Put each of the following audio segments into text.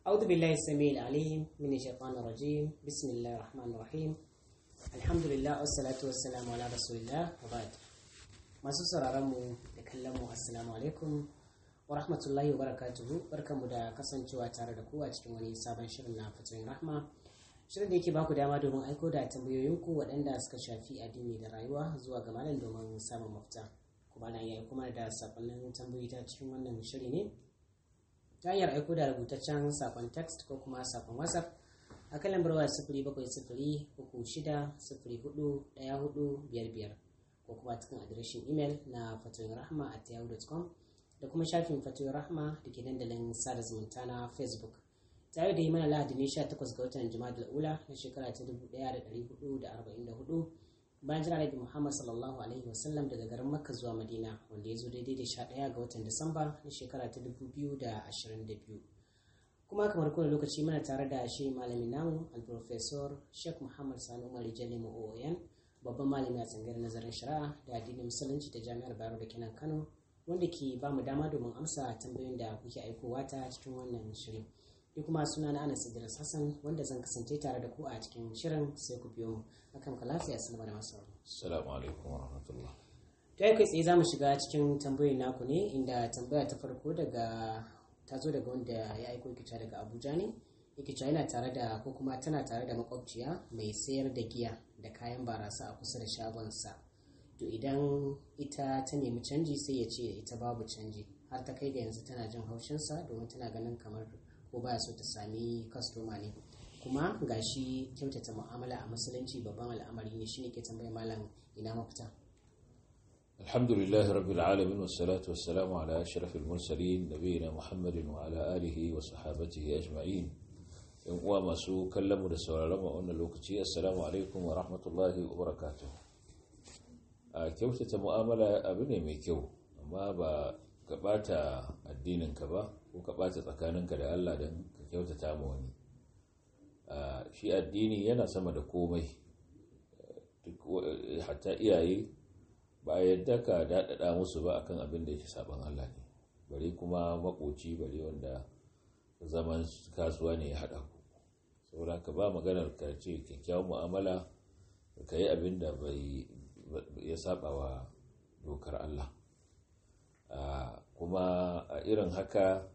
أعوذ بالله السميع العليم من الشيطان الرجيم بسم الله الرحمن الرحيم الحمد لله والصلاة والسلام على رسول الله وبعد masu sauraronmu da kallonmu assalamu alaikum wa rahmatullahi wa barakatuhu barkanmu da kasancewa tare da ku a cikin wani sabon shirin na fatoyin rahma shirin da yake baku dama domin aiko da tambayoyinku waɗanda suka shafi addini da rayuwa zuwa ga malam domin samun mafita kuma na iya kuma da sakonnin tambayoyi ta cikin wannan shiri ne ta hanyar aiko da rubutaccen sakon text ko kuma sakon whatsapp a kan lambar waya sifiri bakwai sifiri uku shida sifiri hudu ɗaya hudu biyar biyar ko kuma cikin adireshin imel na fatoyin rahma at yahoo.com da kuma shafin fatoyin rahma da ke dandalin sada zumunta na facebook tare da yi mana lahadi ne 18 ga watan jima'a ula na shekara ta 1444 bayan jira nabi muhammad sallallahu alaihi wasallam daga garin makka zuwa madina wanda ya zo daidai da 11 ga watan disamba na shekara ta 2022 kuma kamar kowane lokaci muna tare da shi malamin namu alprofesor sheikh muhammad sani umar jalimu oyan babban malami a tsangayar nazarin shari'a da addinin musulunci ta jami'ar bayero da kenan kano wanda ke ba mu dama domin amsa tambayoyin da kuke aikowa ta cikin wannan shirin ni kuma suna na anas idris hassan wanda zan kasance tare da ku a cikin shirin sai ku biyo mu akan ka lafiya sallama da masu assalamu alaikum wa rahmatullah ta yi kai tsaye za mu shiga cikin tambayoyin naku ne inda tambaya ta farko daga ta zo daga wanda ya aiko kita daga abuja ne yake yana tare da ko kuma tana tare da makwabciya mai sayar da giya da kayan barasa a kusa da shagonsa to idan ita ta nemi canji sai ya ce ita babu canji har ta kai ga yanzu tana jin haushinsa domin tana ganin kamar ko baya so ta sami kastoma ne kuma gashi kyautata mu'amala a musulunci babban al'amari ne shine ke tambayar malam ina mafita alhamdulillah rabbil alamin wassalatu wassalamu ala ashrafil mursalin nabiyina muhammadin wa ala alihi wa sahabatihi ajma'in yan uwa masu kallon mu da sauraron mu wannan lokaci assalamu alaikum wa rahmatullahi wa barakatuh a kyautata mu'amala abu ne mai kyau amma ba ka bata addinin ka ba ko ka bata tsakaninka da Allah don ka kyautata ma wani shi addini yana sama da komai hatta iyaye ba a yadda ka daɗaɗa musu ba akan abin da yake saban Allah ne bari kuma makoci bari wanda zaman kasuwa ne ya haɗa ku saboda ka ba maganar ka ce kyakkyawan mu'amala ka yi abin da bai ya saba wa dokar Allah kuma a irin haka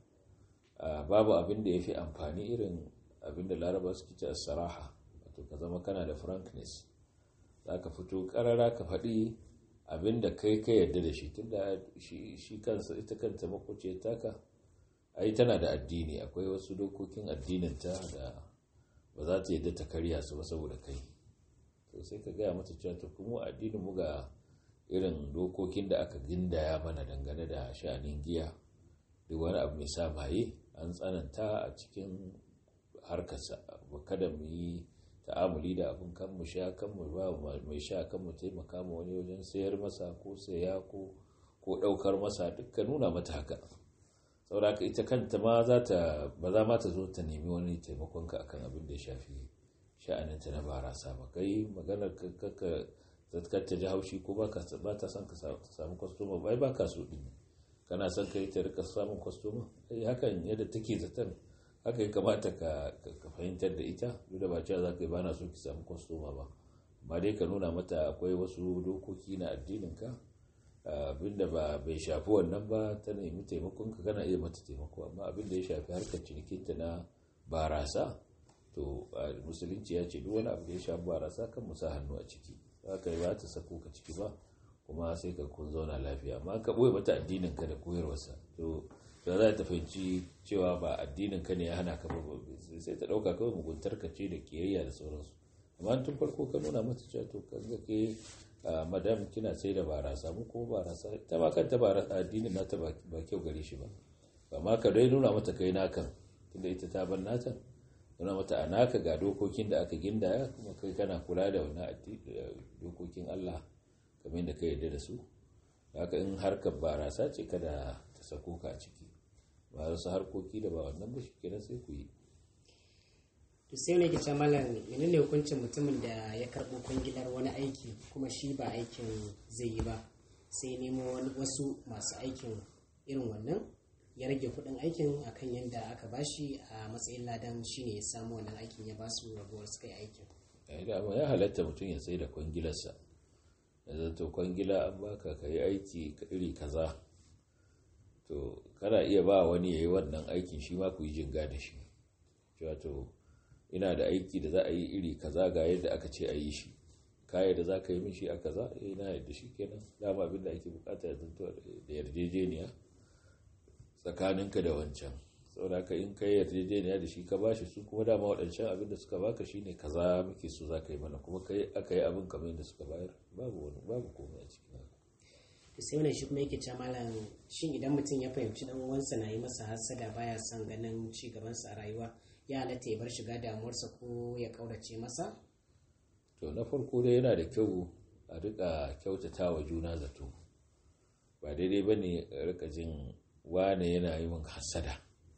babu abin da ya fi amfani irin abin da laraba suke ce saraha wato ka zama kana da frankness za ka fito karara ka faɗi abin da kai ka yarda da shi tunda shi kansa ita kanta makwace taka ai tana da addini akwai wasu dokokin addininta da ba za ta yadda ta karya su ba saboda kai to sai ka gaya mata cewa ta kuma addinin mu ga irin dokokin da aka gindaya mana dangane da sha'anin giya duk wani abu mai sa maye an tsananta a cikin harkarsa kada mu yi ta'amuli da abin kan mu sha kan mu ba mai sha kan mu taimaka ma wani wajen sayar masa ko saya ko ko daukar masa dukkan nuna mata haka saboda ita kanta ma za ta ba za ma ta zo ta nemi wani taimakon ka akan abin da ya shafi sha'aninta na barasa ba kai maganar ka zatkar ta ji haushi ko ba ta son ka samu kwastoma bai ba ka so din kana son ka yi ta rika samun kwastoma ai hakan yadda take zaton haka ya kamata ka fahimtar da ita duk da ba cewa za ka yi ba na so ki samu kwastoma ba amma dai ka nuna mata akwai wasu dokoki na addinin ka abinda ba bai shafi wannan ba ta nemi taimakon ka kana iya mata taimako amma abinda ya shafi harkar cinikinta na barasa to musulunci ya ce duk wani abu da ya shafi barasa kan musa hannu a ciki haka ba ta sako ka ciki ba kuma sai ka kun zauna lafiya amma ka boye mata addinin ka da koyarwarsa to da za ta fahimci cewa ba addinin ka ne ya hana ka ba sai ta dauka kawai muguntar ka ce da kiyayya da sauransu amma tun farko ka nuna mata cewa to kan ga ke madam kina sai da barasa mu kuma barasa ta ma kanta barasa addinin nata ba kyau gare shi ba amma ka dai nuna mata kai nakan tunda ita ta bar nata nuna mata a naka ga dokokin da aka gindaya kuma kai kana kula da wannan dokokin Allah kamar da ka yarda da su haka in harkar barasa ce kada ta sako ka a ciki ba wasu harkoki da ba wannan ba shi kenan sai ku yi to sai ne ke ce malam menene hukuncin mutumin da ya karɓo kwangilar wani aiki kuma shi ba aikin zai yi ba sai nemo wasu masu aikin irin wannan ya rage kuɗin aikin akan yadda aka bashi a matsayin ladan shine ya samu wannan aikin ya basu rabuwar suka yi aikin ya halatta mutum ya tsaye da kwangilarsa da zato kwangila an baka ka yi aiki iri kaza to kana iya ba wani ya yi wannan aikin shi ma ku yi jinga da shi wato ina da aiki da za a yi iri kaza ga yadda aka ce a yi shi kaya da za ka yi min shi a kaza eh na yadda shi kenan dama abin da ake bukata ya zanto da yarjejeniya tsakaninka da wancan saboda ka in kai yarjejeniya da shi ka bashi su kuma dama waɗancan abin da suka baka shine kaza muke so za ka yi mana kuma kai aka yi abin kamar yadda suka bayar babu wani babu komai a cikin haka to sai wannan shi kuma yake cewa malam shin idan mutum ya fahimci dan uwansa na yi masa hasada baya son ganin ci gabansa a rayuwa ya halatta ya bar shiga damuwarsa ko ya kaurace masa to na farko dai yana da kyau a rika kyautata wa juna zato ba daidai ba ne rika jin wane yana yi min hasada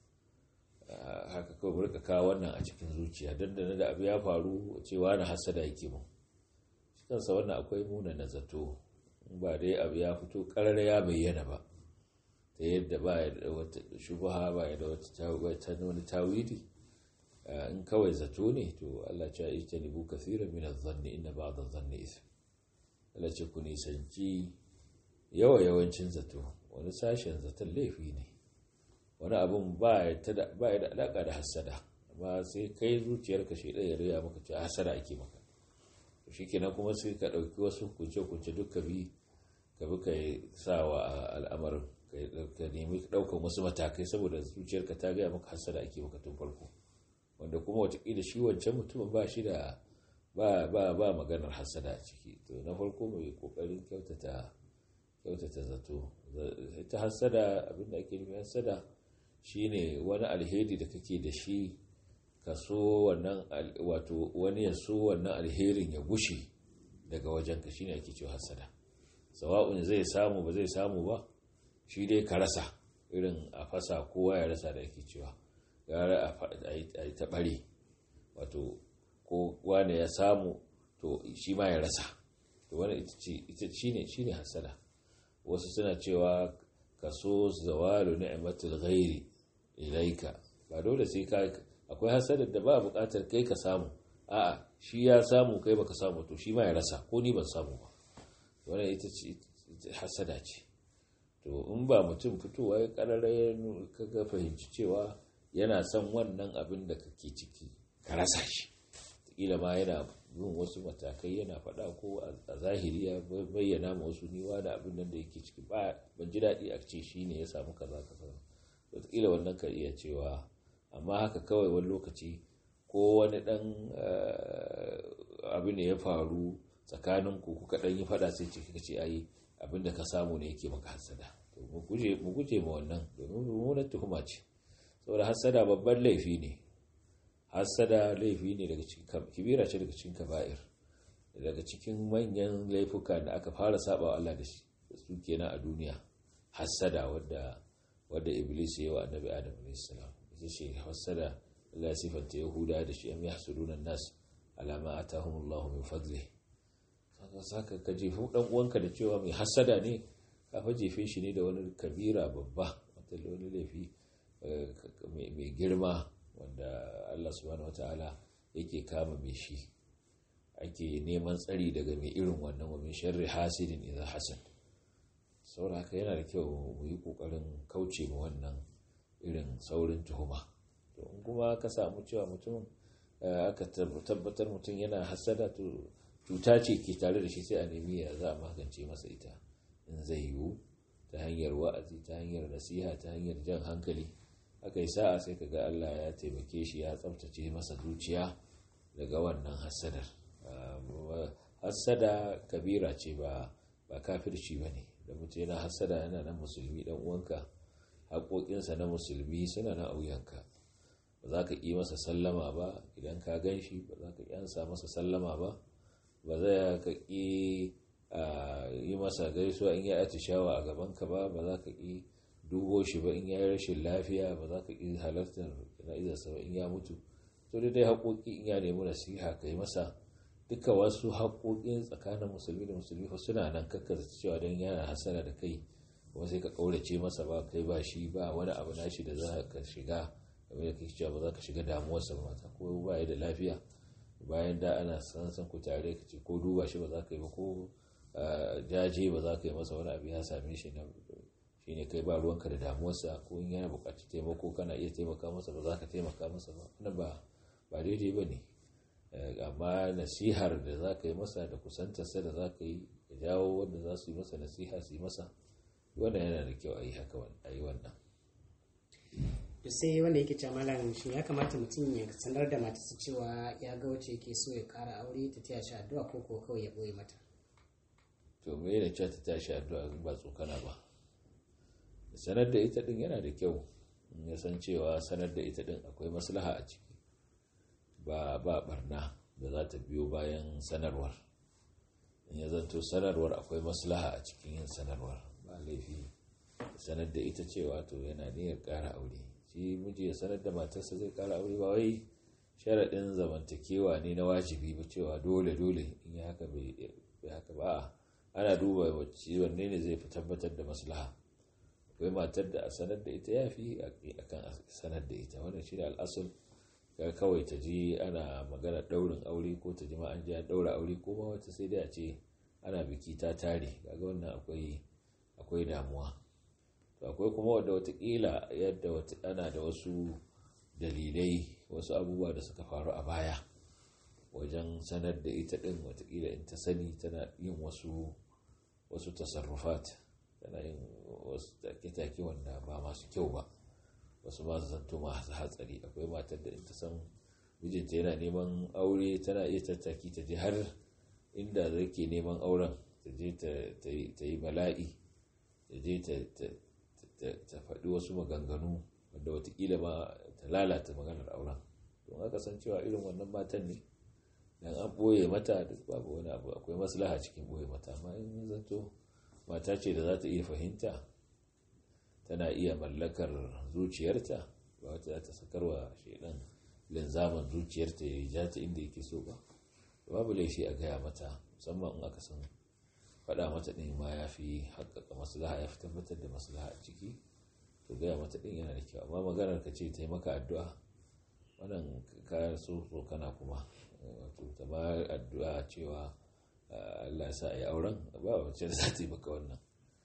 haka kawai rika kawo wannan a cikin zuciya don da da abu ya faru ce wane hasada yake mun shi kansa wannan akwai muna na zato ba dai abu ya fito karar ya bayyana ba ta yadda ba ya da wata shubaha ba ya da wata wani tawili in kawai zato ne to Allah ce yi ta nibu kafiran min zanni inna ba'd adh-dhanni ithm Allah ce ku nisanci yawa yawancin zato wani sashen zaton laifi ne wani abun ba ya da alaka da hasada amma sai kai zuciyarka shi ɗaya riya maka ce hasada ake maka to shikenan kuma sai ka ɗauki wasu kunce-kunce duka bi ka bi ka sa wa al'amarin ka nemi ɗaukan wasu matakai saboda zuciyarka ta gaya maka hasada ake maka tun farko wanda kuma watakila shi wancan mutumin ba shi da ba ba ba maganar hasada a ciki to na farko mai kokarin kyautata kyautata zato ita hasada abinda ake nufi hasada shine wani alheri da kake da shi ka so wannan wato wani ya so wannan alherin ya gushe daga wajenka shine ake cewa hasada sawa'un zai samu ba zai samu ba shi dai ka rasa irin a fasa kowa ya rasa da ake cewa gara a yi taɓare wato ko wane ya samu to shi ma ya rasa to wani ita shi ne hasada wasu suna cewa ka so zawalu ni'matul ghairi ilaika ba dole sai ka akwai hasadar da ba buƙatar kai ka samu a'a shi ya samu kai baka samu to shi ma ya rasa ko ni ban samu ba wannan ita ce hasada ce to in ba mutum fitowa ya karara ya kaga fahimci cewa yana son wannan abin da kake ciki ka rasa shi kila ma yana yin wasu matakai yana faɗa ko a zahiri ya bayyana ma wasu niwa da abin nan da yake ciki ba ban ji daɗi a ce shi ne ya samu kaza kaza wataƙila wannan ka iya cewa amma haka kawai wani lokaci ko wani ɗan abu ne ya faru tsakanin ku kuka ɗan yi faɗa sai ciki ce ayi abin da ka samu ne yake maka hasada to mu guje ma wannan domin mummunar tuhuma ce saboda hasada babban laifi ne hasada laifi ne daga cikin kibira ce daga cikin kaba'ir daga cikin manyan laifuka da aka fara saba wa Allah da su kenan a duniya hasada wadda wadda iblis ya yi wa annabi adam alayhi salam ita ce hasada Allah ya sifanta yahuda da shi am yahsuduna nas ala ma atahum Allah min fadli saka ka jefu dan uwanka da cewa mai hasada ne ka fa jefe shi ne da wani kabira babba wata wani laifi mai girma wanda Allah subhanahu wataala yake kama mai shi ake neman tsari daga mai irin wannan wa min sharri hasidin idza hasad saboda haka yana da kyau mu yi kokarin kauce ma wannan irin saurin tuhuma to in kuma ka samu cewa mutum aka tabbatar mutum yana hasada to cuta ce ke tare da shi sai a nemi ya za a magance masa ita in zai yiwu ta hanyar wa'azi ta hanyar nasiha ta hanyar jan hankali aka yi sa'a sai ka ga Allah ya taimake shi ya tsabtace masa zuciya daga wannan hassadar hassada kabira ce ba ba kafirci ba ne da mutum yana hassada yana nan musulmi dan uwanka haƙoƙinsa na musulmi suna na auyanka ba za ka ƙi masa sallama ba idan ka gan shi ba za ka ƙyansa masa sallama ba ba za ka ƙi yi masa gaisuwa in ya atishawa a gabanka ba ba za ka ƙi dubo shi ba in ya yi rashin lafiya ba za ka ƙi halartar jana'izarsa ba in ya mutu to da dai haƙoƙi in ya nemi nasiha ka yi masa duka wasu haƙoƙin tsakanin musulmi da musulmi fa suna nan kakka cewa don yana hasara da kai kuma sai ka kaurace masa ba kai ba shi ba wani abu nashi da za ka shiga kamar da kake cewa ba za ka shiga damuwarsa ba mata ko ba ya da lafiya bayan da ana san san ku tare ka ce ko duba shi ba za ka yi ba ko jaje ba za ka yi masa wani abu ya same shi na shi ne kai ba ruwanka da damuwarsa ko in yana buƙaci taimako kana iya taimaka masa ba za ka taimaka masa ba wannan ba ba daidai ba ne amma nasihar da za ka yi masa da kusantarsa da za ka yi ya jawo wanda za su yi masa nasiha su yi masa wannan yana da kyau a yi haka a yi wannan to sai wanda yake cewa malam shin ya kamata mutum ya sanar da matarsa cewa ya ga wacce yake so ya kara aure ta taya shi addu'a ko ko kawai ya boye mata to me da cewa ta tashi addu'a ba tsokana ba sanar da ita din yana da kyau in ya san cewa sanar da ita din akwai maslaha a ciki ba ba barna da za ta biyo bayan sanarwar in ya zanto sanarwar akwai maslaha a cikin yin sanarwar ba laifi sanar da ita cewa to yana niyyar ƙara aure shi miji ya sanar da matarsa zai ƙara aure ba wai sharaɗin zamantakewa ne na wajibi ba cewa dole dole in ya haka bai haka ba ana duba wacce wanne ne zai fi tabbatar da maslaha akwai matar da a sanar da ita ya fi akan sanar da ita wannan shi da al'asul ga kawai ta ji ana magana ɗaurin aure ko ta ji ma an ji an ɗaura aure ko ma wata sai dai a ce ana biki ta tare kaga wannan akwai akwai damuwa to akwai kuma wadda watakila yadda ana da wasu dalilai wasu abubuwa da suka faru a baya wajen sanar da ita ɗin watakila in ta sani tana yin wasu wasu tasarrufat tana yin wasu take-take wanda ba masu kyau ba wasu masu zanto masu hatsari akwai matar da in ta san mijinta yana neman aure tana iya tattaki ta je har inda zai ke neman auren ta je ta yi bala'i ta je ta faɗi wasu maganganu wanda watakila ma ta lalata maganar auren don aka san cewa irin wannan matan ne dan an ɓoye mata duk babu wani abu akwai maslaha cikin ɓoye mata amma in zanto mata ce da za ta iya fahimta tana iya mallakar zuciyarta ba wata za ta sakarwa shaidan linzaman zuciyarta ya ja ta inda yake so ba babu laifi a gaya mata musamman in aka san faɗa mata ɗin ma ya fi haƙaƙa maslaha ya fi tabbatar da maslaha a ciki to gaya mata ɗin yana da kyau amma maganar ka ce taimaka addu'a wannan kayan so so kana kuma wato ta ma addu'a cewa Allah ya sa a yi auren ba wacce da za ta yi maka wannan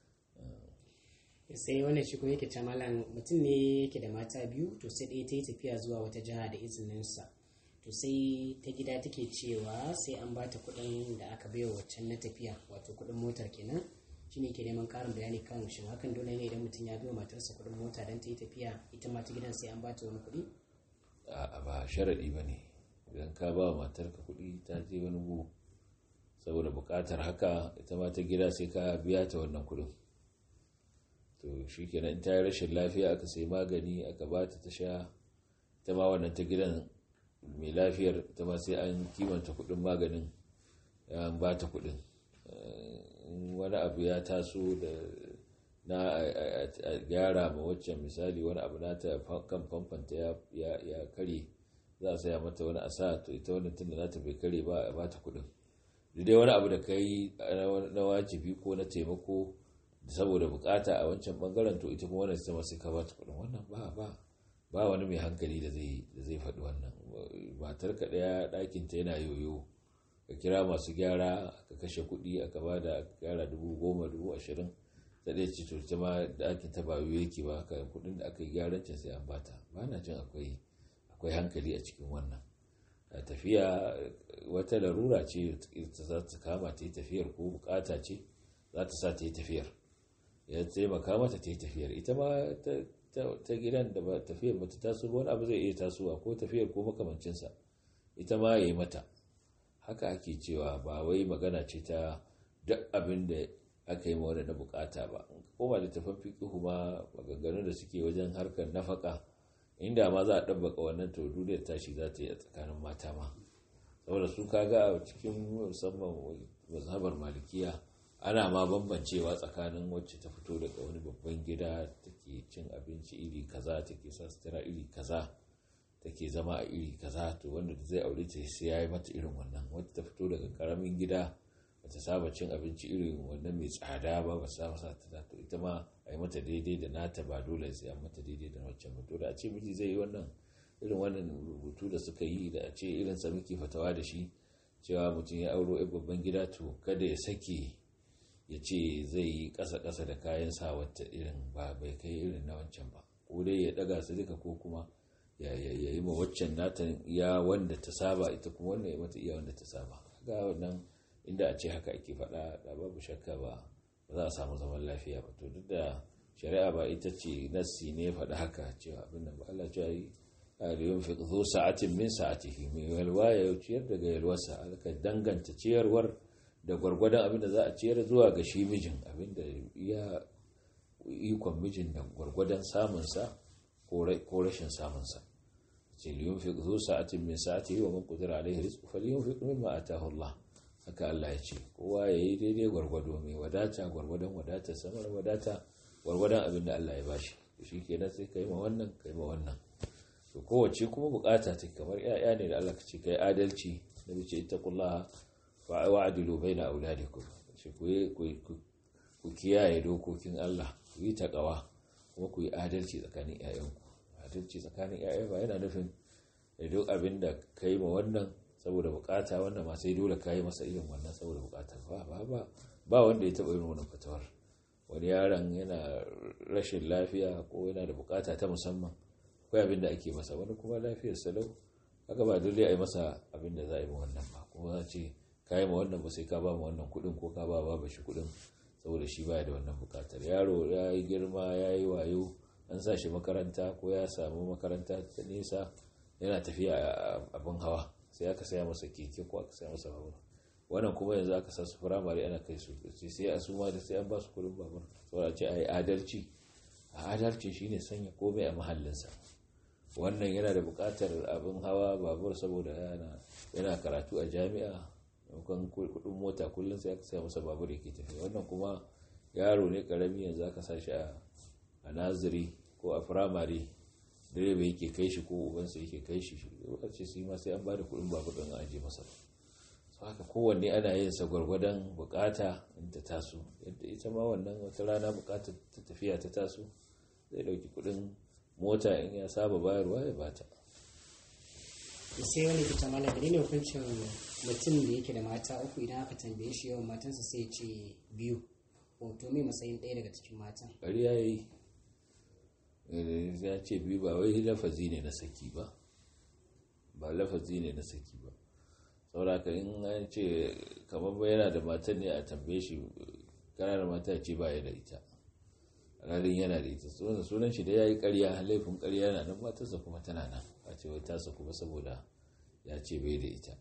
sai wannan shi kuma yake ta malam mutum ne yake da mata biyu to sai ɗaya ta yi tafiya zuwa wata jiha da izininsa to sai ta gida take cewa sai an ba ta kuɗin da aka baiwa waccan na tafiya wato kuɗin motar kenan shine ke neman ƙarin bayani kan shin hakan dole ne idan mutum ya biyo matarsa kuɗin mota don ta yi tafiya ita ma ta gidan sai an ba ta wani kuɗi a ba sharaɗi ba ne idan ka ba matarka kuɗi ta je wani gu saboda buƙatar haka ita ma ta gida sai ka biya ta wannan kuɗin to shi kenan ta yi rashin lafiya aka sai magani aka ba ta ta sha ta ma wannan ta gidan mai lafiyar ita ma sai an kimanta kuɗin maganin an ba ta kuɗin wani abu ya taso da na a gyara ma waccan misali wani abu na ta kan famfanta ya kare za a saya mata wani asa to ita wani tun da nata bai kare ba a bata kuɗin dai wani abu da ka yi na wajibi ko na taimako saboda bukata a wancan bangaren to ita kuma wannan ita sai ka bata kuɗin wannan ba ba ba wani mai hankali da zai da zai faɗi wannan matar ka ɗaya ɗakin ta yana yoyo ka kira masu gyara ka kashe kuɗi aka ba da gyara dubu goma dubu ashirin ta ɗaya ce to ta ma ɗakin ta ba yoyo yake ba ka kuɗin da aka yi gyaran can sai an bata ba na jin akwai akwai hankali a cikin wannan tafiya wata larura ce za ta kama ta yi tafiyar ko bukata ce za ta sa ta yi tafiyar ya taimaka mata ta yi tafiyar ita ma ta gidan da ba tafiyar ba ta taso ba wani abu zai iya tasowa ko tafiyar ko makamancinsa ita ma ya yi mata haka ake cewa ba wai magana ce ta duk abin da aka yi ma wani na bukata ba koma da tafan fiƙihu ma maganganun da suke wajen harkar nafaka inda ma za a ɗabbaka wannan to duniyar tashi za ta yi a tsakanin mata ma saboda su kaga a cikin musamman mazhabar malikiya ana ma bambancewa tsakanin wacce ta fito daga wani babban gida take cin abinci iri kaza take sa sutura iri kaza take zama a iri kaza to wanda zai aure ta sai ya yi mata irin wannan wacce ta fito daga karamin gida ta saba cin abinci irin wannan mai tsada ba ba sa sa ta to ita ma a yi mata daidai da nata ba dole sai an mata daidai da waccan ba dole a ce miji zai yi wannan irin wannan rubutu da suka yi da a ce irin sa muke fatawa da shi cewa mutum ya auro yan babban gida to kada ya sake ya ce zai yi ƙasa-ƙasa da kayan sa wata irin ba bai kai irin na wancan ba ko dai ya ɗaga su duka ko kuma ya yi ma waccan nata iya wanda ta saba ita kuma wannan ya mata iya wanda ta saba ga wannan inda a ce haka ake faɗa da babu shakka ba ba za a samu zaman lafiya ba to duk da shari'a ba ita ce nassi ne ya faɗi haka cewa abin nan ba Allah ya yi aliyun fi zo sa'atin min sa'atihi mai yalwa ya ciyar daga yalwarsa aka danganta ciyarwar da gwargwadon abin da za a ciyar zuwa ga shi mijin abin da ya ikon mijin da gwargwadon samunsa ko rashin samunsa ce liyun fi zo sa'atin min sa'atihi wa man qadira alaihi rizqu falyunfiq mimma atahu Allah haka Allah ya ce kowa ya yi daidai gwargwado mai wadata gwargwadon wadata samar wadata gwargwadon abin da Allah ya bashi shi kenan sai kai ma wannan kai ma wannan to kowace kuma bukata ta kamar yaya ne da Allah ka ce kai adalci da bice ittaqullaha wa wa'dilu baina auladikum shi ku ku kiyaye dokokin Allah ku yi takawa kuma ku yi adalci tsakanin ƴaƴanku adalci tsakanin ƴaƴa ba yana nufin da duk abin da kai ma wannan saboda bukata wannan ma sai dole kai masa irin wannan saboda bukata ba ba ba ba wanda ya taba yin wannan fatawar wani yaron yana rashin lafiya ko yana da bukata ta musamman akwai abin da ake masa wani kuma lafiyar salau haka ba dole a yi masa abin da za a yi wannan ba kuma za ce ka yi ma wannan ba sai ka ba ma wannan kuɗin ko ka ba ba shi kuɗin saboda shi baya da wannan buƙatar yaro ya yi girma ya yi wayo an sa shi makaranta ko ya samu makaranta ta nesa yana tafiya abin hawa sai aka saya masa keke ko aka saya masa babur wannan kuma yanzu aka sa su firamare ana kai su sai a suma da sai an ba su kuɗin babur saboda ce a yi adalci a adalci shine sanya komai a mahallinsa wannan yana da buƙatar abin hawa babur saboda yana karatu a jami'a maimakon kudin mota kullum sai aka saya masa babur yake tafiya wannan kuma yaro ne karami yanzu aka sa shi a naziri ko a firamare direba yake kai shi ko ubansa yake kai shi ce su ma sai an ba da kudin babur ɗin aje masa ba haka kowanne ana yin sa gwargwadon bukata in ta taso yadda ita ma wannan wata rana bukatar ta tafiya ta taso zai dauki kudin mota in ya saba bayarwa ya bata sai wani kita mala da ne hukuncin mutum da yake da mata uku idan aka tambaye shi yawan matansa sai ce biyu hoto mai matsayin ɗaya daga cikin matan bari ya yi ya ce biyu ba wai lafazi ne na saki ba ba lafazi ne na saki ba sauraka in an ce kamar yana da matan ne a tambaye shi kana da mata ce ba ya da ita ranar yana da ita sunan shi da ya yi karya laifin karya yana nan matarsa kuma tana nan a ce wai tasa kuma saboda ya ce bai da ita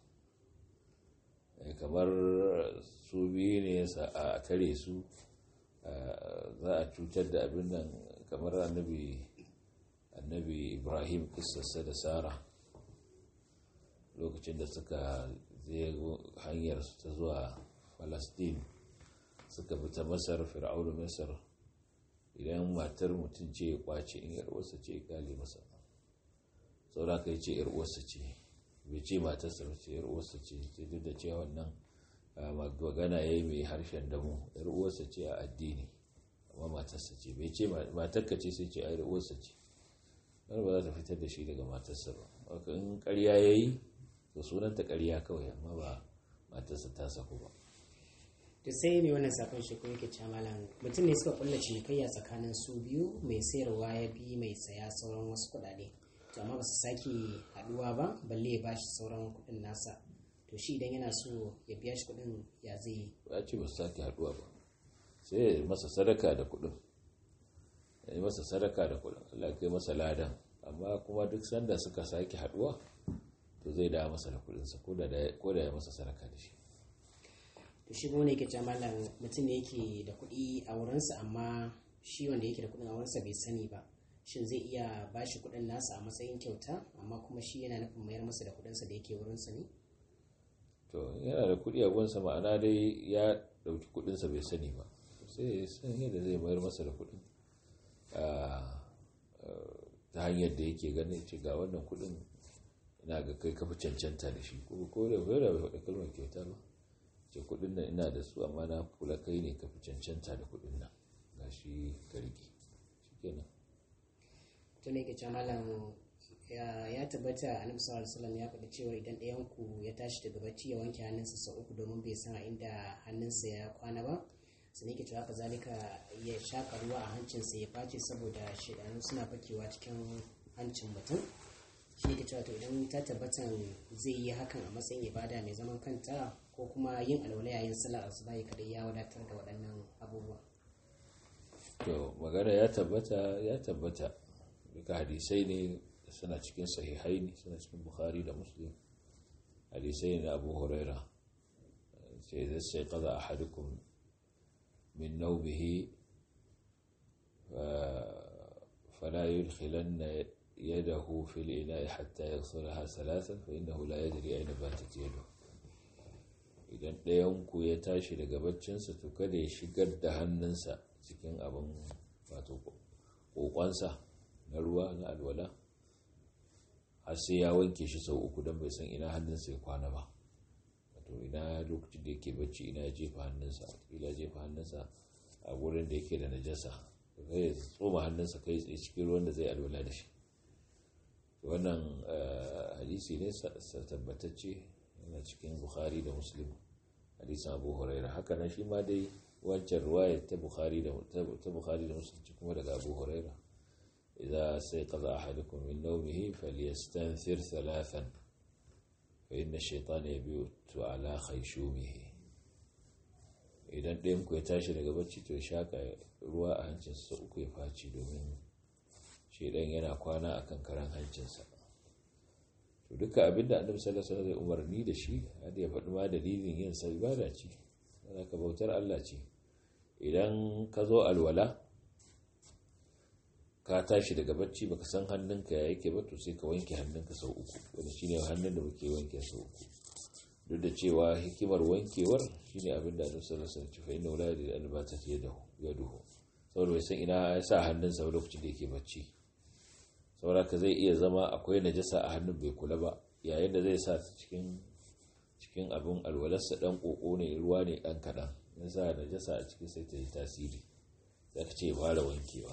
kamar su biyu ne a tare su za a cutar da abin nan kamar annabi ibrahim kissarsa da sara lokacin da suka zai hanyar su ta zuwa falastin suka fita masar fir'aunu masar idan matar mutum ce ya kwace in yarwarsa ce ya kale masa saura ka yi ce yarwarsa ce bai ce matarsa ce yarwarsa ce sai duk da cewa wannan magana ya yi mai harshen damu yarwarsa ce a addini amma matarsa ce bai ce matarka ce sai ce a yarwarsa ce wani ba za ta fitar da shi daga matarsa ba haka in karya ya yi to sunanta karya kawai amma ba matarsa ta saku ba to sai mai wannan sakon shi ko yake cewa malam mutum ne suka kulla cinikayya tsakanin su biyu mai sayarwa ya bi mai saya sauran wasu kuɗaɗe to amma ba su sake haɗuwa ba balle ya bashi sauran kuɗin nasa to shi idan yana so ya biya shi kuɗin ya zai yi ya ce ba su sake haɗuwa ba sai ya masa sadaka da kuɗin ya yi masa sadaka da kuɗin Allah kai masa ladan amma kuma duk sanda suka sake haɗuwa to zai dawo masa da kuɗinsa ko da ya masa sadaka da shi to shi ne yake cewa malam mutum ne yake da kuɗi a wurinsa amma shi wanda yake da kuɗin a wurinsa bai sani ba shin zai iya ba shi kuɗin nasa a matsayin kyauta amma kuma shi yana nufin mayar masa da kuɗinsa da yake wurinsa ne to yana da kuɗi a gunsa ma'ana dai ya ɗauki kuɗinsa bai sani ba sai ya san yadda zai mayar masa da kuɗin ta hanyar da yake ganin ce ga wannan kuɗin ina ga kai kafa cancanta da shi ko da bai da bai faɗi kalmar kyauta ba ce kudin nan ina da su amma na kula kai ne ka fi cancanta da kudin nan ga shi ka rike shikenan to ne ke ce malam ya tabbata annabi sallallahu alaihi wasallam ya faɗi cewa idan ɗayan ku ya tashi daga bacci ya wanke hannunsa sau uku domin bai san a inda hannunsa ya kwana ba sai ke cewa kazalika ya shaka ruwa a hancinsa ya face saboda shedanu suna fakewa cikin hancin mutum shi ke cewa to idan ta tabbatan zai yi hakan a matsayin ibada mai zaman kanta ko kuma yin alwala yayin sallar asuba kadai ya wadatar da waɗannan abubuwa to magana ya tabbata ya tabbata duka hadisai ne suna cikin sahihai ne suna cikin bukhari da muslim hadisai ne na abu huraira sai zai sai kaza a hadukun min naubihi fala yudkhilanna yadahu fil ina'i hatta yaghsilaha thalathan fa innahu la yadri ayna batat yaduhu idan ɗayanku ya tashi daga baccinsa to kada ya shigar da hannunsa cikin abin wato ƙoƙonsa na ruwa na alwala har sai ya wanke shi sau uku don bai san ina hannunsa ya kwana ba wato ina lokacin da yake bacci ina ya jefa hannunsa ila jefa hannunsa a wurin da yake da najasa kai ya tsoma hannunsa kai tsaye cikin ruwan da zai alwala da shi wannan hadisi ne tabbatacce yana cikin bukhari da muslim hadisin abu huraira haka nan shi ma dai wancan ruwayar ta bukhari da ta bukhari da muslim kuma daga abu huraira idza sayqadha ahadukum min nawmihi falyastanthir thalathan fa inna ash-shaytana yabitu ala khayshumihi idan ɗayan ku ya tashi daga bacci to ya shaka ruwa a hancinsa uku ya faci domin shedan yana kwana akan karan hancinsa to duka abinda annabi sallallahu alaihi wasallam umarni da shi har ya faɗi ma dalilin yin sa ibada ce ka bautar Allah ce idan ka zo alwala ka tashi daga bacci baka san hannunka ya yake ba to sai ka wanke hannunka sau uku wanda shine hannun da muke wanke sau uku duk da cewa hikimar wankewar shine abinda annabi sallallahu alaihi wasallam ce fa inna la yadri an batat yadahu yaduhu saboda bai san ina ya sa hannunsa lokacin da yake bacci sauraka zai iya zama akwai najasa a hannun bai kula ba yayin da zai sa cikin cikin abin alwalarsa dan koko ne ruwa ne dan kadan ya sa najasa a cikin sai ta yi tasiri za ka ce fara wankewa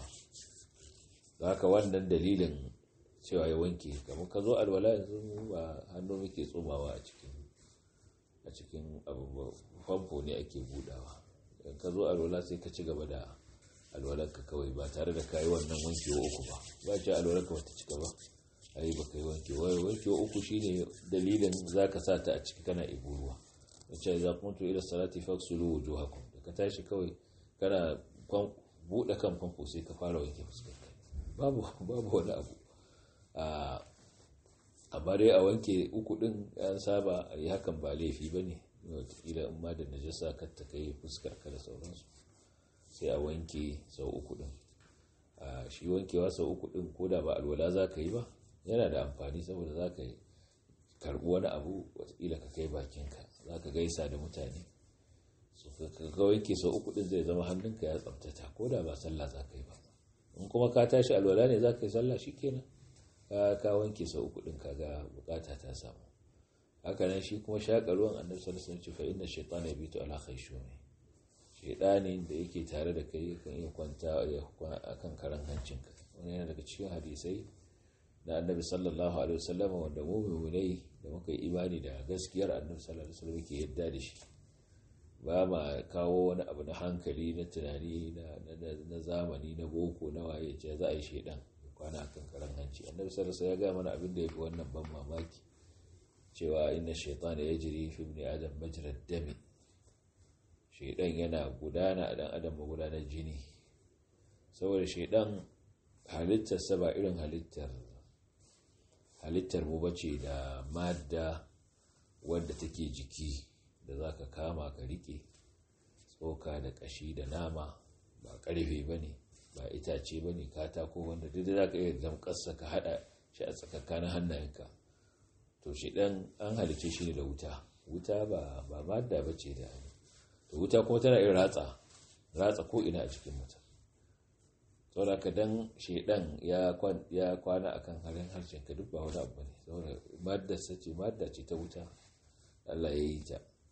haka wannan dalilin cewa ya wanke kamar ka zo alwala yanzu ba hannu muke tsomawa a cikin a cikin abu famfo ne ake budawa in ka zo alwala sai ka ci gaba da alwalarka kawai ba tare da kayi wannan wankewa uku ba ba ce alwalarka bata cika ba ai ba kai wankewa wankewa uku shine dalilin zaka sa ta a ciki kana ibo ruwa wace za kuntu ila salati faksulu wujuhakum da ka tashi kawai kana bude kan famfo sai ka fara wanke fuskar babu babu wani abu a amma dai a wanke uku din an saba a yi hakan ba laifi ba ne wataƙila in ma da najasa kar ta kai fuskar ka da sauransu sai a wanke sau uku din a shi wankewa sau uku din ko da ba alwala za ka yi ba yana da amfani saboda za ka karbi wani abu wataƙila ka kai bakinka za ka gaisa da mutane su ka wanke sau uku din zai zama hannunka ya tsabtata ko da ba sallah za ka yi ba in kuma ka tashi alwala ne za ka yi sallah shi kenan ka wanke sau uku din kaga bukata ta samu haka nan shi kuma shaƙa ruwan annabi sallallahu alaihi wasallam fa inna shaytana yabitu ala khayshumi shaydanin da yake tare da kai kan iya kwanta akan karan hancinka wani yana daga cikin hadisai na annabi sallallahu alaihi wasallam wanda mu mu'minai da muka yi imani da gaskiyar annabi sallallahu alaihi wasallam yake yadda da shi ba ma kawo wani abu na hankali na tunani na zamani na boko na waye ce za a yi shaidan kwana kan karan hanci annabi sallallahu alaihi ya ga mana abin da yafi wannan ban mamaki cewa inna shaytana yajri fi ibni adam majra dami shaidan yana gudana a dan adam magudanar jini saboda shaidan halittarsa ba irin halittar halittar mu bace da madda wadda take jiki da za ka kama ka rike tsoka da kashi da nama ba karfe ba ne ba itace ba ne katako wanda duk da za ka iya damƙarsa ka haɗa shi a tsakakkanin hannayenka to shi ɗan an halice shi ne da wuta wuta ba ba madda ba ce da to wuta kuma tana iya ratsa ratsa ko ina a cikin mutum saboda ka dan shedan ya kwana akan halin harshen ka duk ba wani abu ne saboda madda sace madda ce ta wuta Allah ya yi ta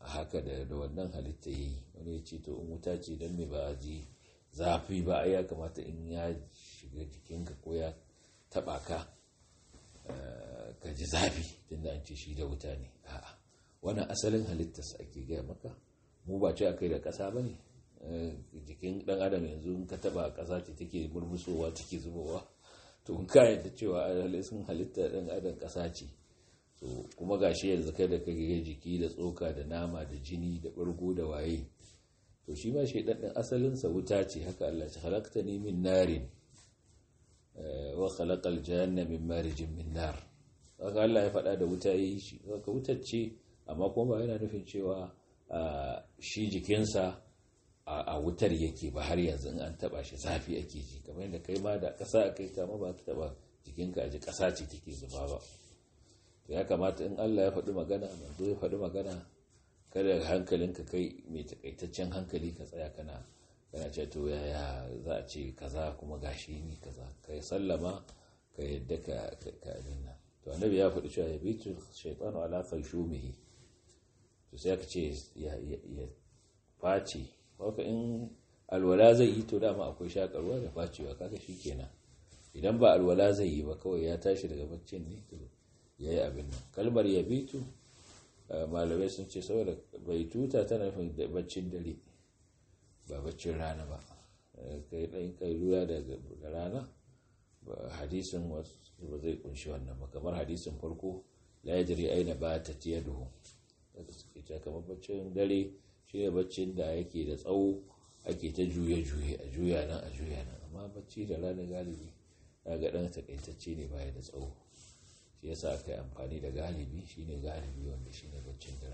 a haka da wannan halitta yi wani ya ce to in wuta ce don me ba ji zafi ba ya kamata in ya shiga jikinka ko ya taba ka ka ji zafi tunda an ce shi da wuta ne a'a wannan asalin halittarsa ake gaya maka mu ba ce akai da ƙasa ba ne jikin ɗan adam yanzu in ka taba ƙasa ce take murmusowa take zubowa to in ka yadda cewa sun halitta ɗan adam ƙasa ce to kuma gashi yanzu kai da kake jiki da tsoka da nama da jini da ɓargo da waye to shi ma shaidan ɗin asalinsa wuta ce haka Allah ce halakta ni min narin wa khalaqal janna min marijin min nar haka Allah ya faɗa da wuta yi shi haka wutar ce amma kuma ba yana nufin cewa shi jikinsa a wutar yake ba har yanzu in an taba shi zafi ake ji kamar yadda kai ma da ƙasa a kai kama ba ka taba jikinka a ji ƙasa ce take zuba ba to ya kamata in Allah ya faɗi magana manzo ya faɗi magana kada hankalinka kai mai takaitaccen hankali ka tsaya kana kana ce to yaya za a ce kaza kuma gashi ni kaza kai sallama ka yadda ka ka abin nan to annabi ya faɗi cewa yabitu shaytanu ala khaysumihi to sai aka ce ya ya face haka in alwala zai yi to dama akwai shakarwa da facewa kaga shikenan idan ba alwala zai yi ba kawai ya tashi daga baccin ne to yayi abin nan kalmar yabitu malamai sun ce saboda bai tuta tana nufin baccin dare ba baccin rana ba kai ɗan kai ruwa da rana hadisin wasu ba zai kunshi wannan ba kamar hadisin farko la yadri aina ba ta tiya duhu daga suke ta kamar baccin dare shi ne baccin da yake da tsawo ake ta juye-juye a juya nan a juya nan amma bacci da rana galibi ga ɗan takaitacce ne baya da tsawo shi yasa aka yi amfani da galibi shine galibi wanda shine baccin dare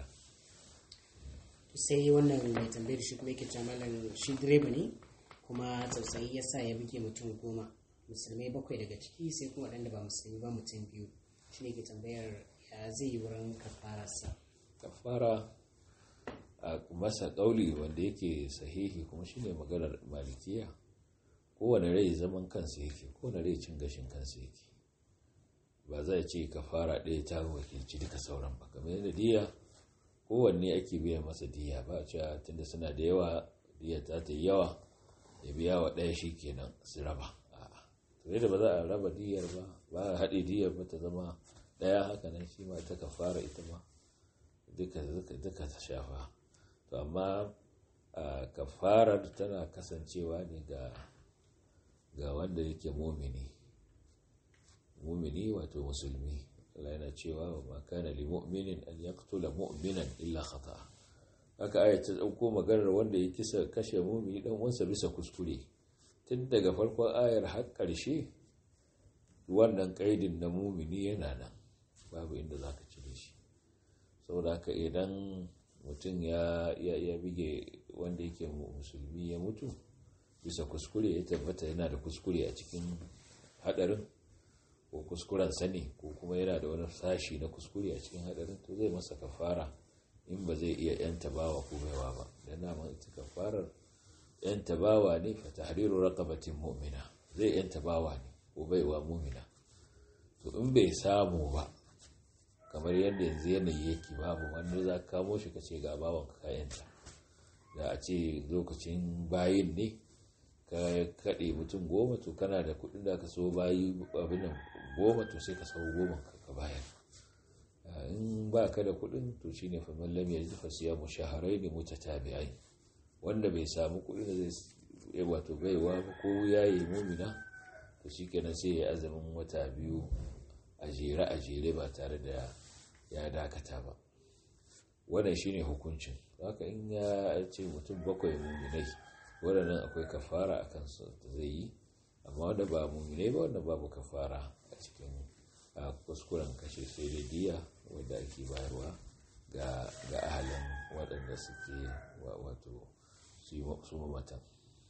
sai wannan mai tambayar shi kuma yake cewa malam shi direba ne kuma tausayi ya sa ya buge mutum goma musulmai bakwai daga ciki sai kuma waɗanda ba musulmi ba mutum biyu shi ne ke tambayar ya zai yi wurin kafararsa kafara a masa ƙauli wanda yake sahihi kuma shine maganar malikiya kowane rai zaman kansa yake kowane rai cin gashin kansa yake ba zai ce kafara ɗaya ta wakilci duka sauran ba kamar yadda diya kowanne ake biya masa diya ba cewa tunda suna da yawa diya ta ta yawa ya biya wa ɗaya shi kenan su raba to yadda ba za a raba diyar ba ba a haɗe diyar ba ta zama ɗaya haka nan shi ma ta kafara ita ma duka ta shafa to amma kafarar tana kasancewa ne ga ga wanda yake mumini mumini wato musulmi Allah yana cewa wa ma kana li mu'minin an yaqtula mu'minan illa khata haka ayat ta dauko maganar wanda ya kisa kashe mumini dan wansa bisa kuskure tun daga farkon ayar har karshe wannan kaidin na mumini yana nan babu inda zaka cire shi saboda haka idan mutum ya ya bige wanda yake musulmi ya mutu bisa kuskure ya tabbata yana da kuskure a cikin hadarin ko kuskuren sani ko kuma yana da wani sashi na kuskure a cikin hadarin to zai masa kafara in ba zai iya yanta bawa ko baiwa ba dan na ita kafarar yanta bawa ne fa tahriru raqabatin mu'mina zai yanta bawa ne ko baiwa mu'mina to in bai samu ba kamar yadda yanzu yanayi yake babu wanda za ka kamo shi ka ce ga bawan ka yanta da a ce lokacin bayin ne ka kaɗe mutum goma to kana da kuɗin da ka so bayi abin nan goma to sai ka sau goma ka bayar in ba ka da kuɗin to shi ne faman lam ya jifa siya mu shaharai ne muta tabi'ai wanda bai samu kuɗin da zai wato baiwa ko ya yi mumina to shi kenan sai ya azumin wata biyu a jere a jere ba tare da ya dakata ba wannan shine hukuncin haka in ya ce mutum bakwai muminai waɗannan akwai kafara a kansu da zai yi amma wanda ba mummune ba wanda babu kafara a cikin kuskuren kashe sai da diya wadda ake bayarwa ga ahalin waɗanda suke wato su mamatan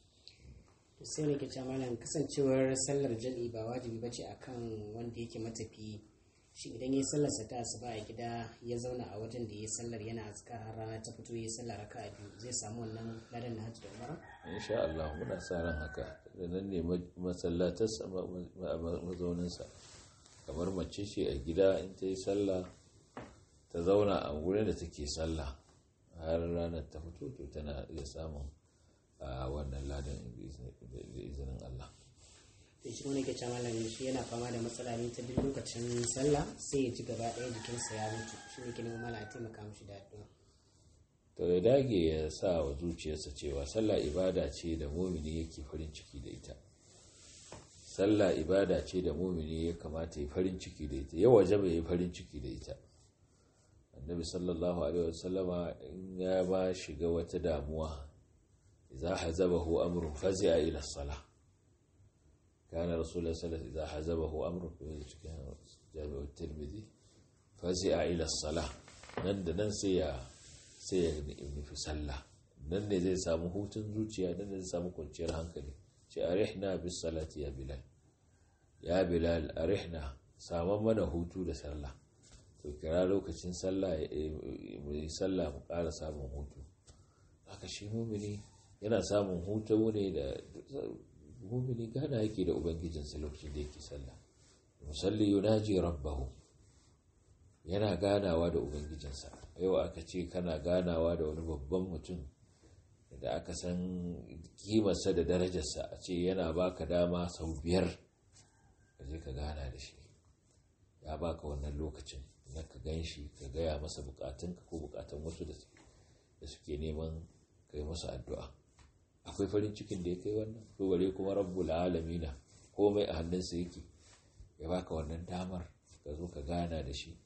sai ne ke malam kasancewar sallar jam'i ba wajibi bace akan wanda yake matafi shi idan ya sallarsa ta asuba a gida ya zauna a wajen da ya sallar yana azkar har rana ta fito ya sallar raka a biyu zai samu wannan ladan na hajji da umara insha Allah muna sa ran haka da nan ne masallatarsa mazauninsa kamar mace ce a gida in ta yi sallah ta zauna a wurin da take sallah har ranar ta fito to tana iya samun wannan ladan da izinin Allah da shi wani ke ce malam shi yana fama da matsala ne ta duk lokacin sallah sai ya ji gaba ɗaya jikinsa ya mutu shi ne ke neman mala a taimaka mishi da addu'a to ya dage ya sa wa zuciyarsa cewa sallah ibada ce da mumini yake farin ciki da ita sallah ibada ce da mumini ya kamata ya farin ciki da ita ya waje bai yi farin ciki da ita annabi sallallahu alaihi wasallama in ya ba shiga wata damuwa idza hazabahu amrun fazi'a ila salah kana rasulullah sallallahu alaihi idza hazabahu amrun fi cikin jami'u tirmidhi fazi'a ila salah nan da nan sai ya sai ya nufi sallah nan ne zai samu hutun zuciya nan ne zai samu kwanciyar hankali ce arihna bis salati ya bilal ya bilal arihna saman mana hutu da sallah to kira lokacin sallah mu yi sallah mu ƙara samun hutu haka shi mumini yana samun hutu ne da mumini gana yake da ubangijinsa lokacin da yake sallah musalli yunaji rabbahu yana ganawa da ubangijinsa yau aka ce kana ganawa da wani babban mutum da aka san kimarsa da darajarsa a ce yana baka dama sau biyar ka je ka gana da shi ya baka wannan lokacin na ka gan shi ka gaya masa bukatunka ko bukatun wasu da suke neman kai masa addu'a akwai farin cikin da ya kai wannan to bare kuma rabbul alamina komai a hannunsa yake ya baka wannan damar ka zo ka gana da shi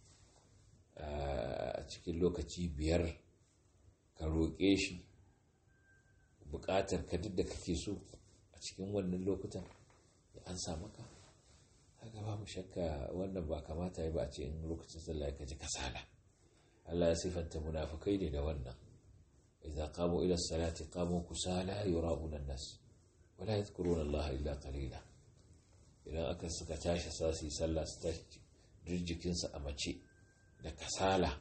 a cikin lokaci biyar ka roƙe shi buƙatar ka duk da kake so a cikin wannan lokutan ya an sa maka haka babu shakka wannan ba kamata ya ba a ce in lokacin sallah ka ji kasala Allah ya sifanta munafukai ne da wannan idza qamu ila salati qamu kusala yura'una an-nas wa la yadhkuruna Allah illa qalila idan aka suka tashi sasi sallah su tashi jikinsu a mace da kasala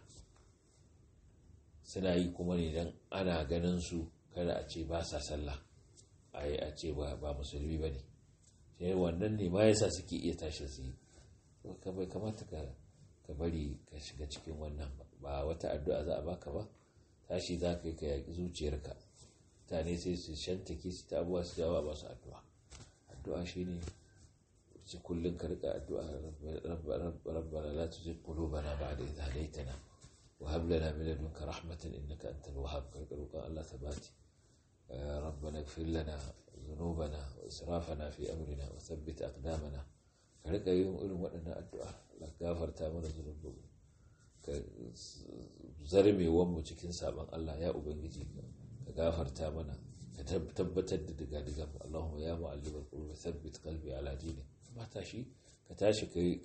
suna yi kuma ne don ana ganin su kada a ce ba sa sallah a yi a ce ba musulmi ba ne sai wannan ne ma yasa suke iya tashi su yi bai kamata ka bari ka shiga cikin wannan ba wata addu'a za a baka ba tashi za ka yi ka yaƙi zuciyarka mutane sai su shantake su ta abuwa su jawa ba su addu'a addu'a shine ce kullum ka rika addu'a rabbana la tuzigh qulubana ba'da idh hadaytana wa hab lana min ladunka rahmatan innaka antal wahhab ka rika roƙon Allah sabati rabbana ighfir lana dhunubana wa israfana fi amrina wa thabbit aqdamana ka rika yin irin waɗannan addu'a Allah gafarta mana zunubanmu ka zarmewan mu cikin sabon Allah ya ubangiji ka gafarta mana ka tabbatar da diga-digan Allahumma ya mu'allimal qulubi thabbit qalbi ala dinik ba tashi ka tashi